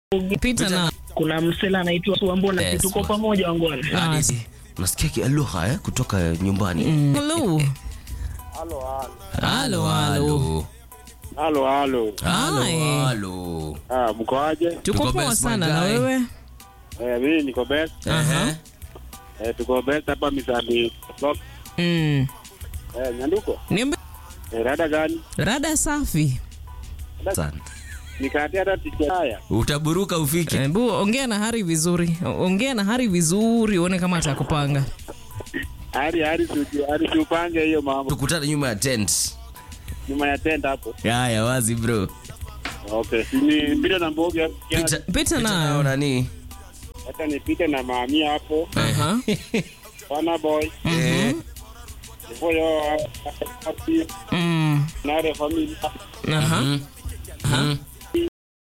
Pita na kuna msela anaitwa Suambona, Yes, tuko boss. pamoja wangwana. Hadi nasikia kilugha eh, kutoka nyumbani. Hello. Halo halo. Halo, halo. Halo Hi. halo. Ah, mkoaje? Tuko Tuko poa best, sana my na guy. wewe? Eh, mimi niko best. Ehe. Eh, tuko best hapa Misandi. Block. Mm. Eh, Nyanduko. Niambe Eh, rada gani? rada safi. Sana. Nikatia hata ticha haya. Utaburuka ufike. Eh, Bu, ongea na Hari vizuri. Ongea na Hari vizuri uone kama atakupanga. Hadi hadi suji, hadi tupange hiyo mambo. Tukutane nyuma ya tent. Nyuma ya tent hapo. Haya wazi bro. Okay. Si Ni pita na mboga. Pita, Pita na- nao nani? Hata nipite na mami hapo. Aha. Bana boy. Eh. Boyo happy. Mm. Na the family. Aha. Mhm. Mhm.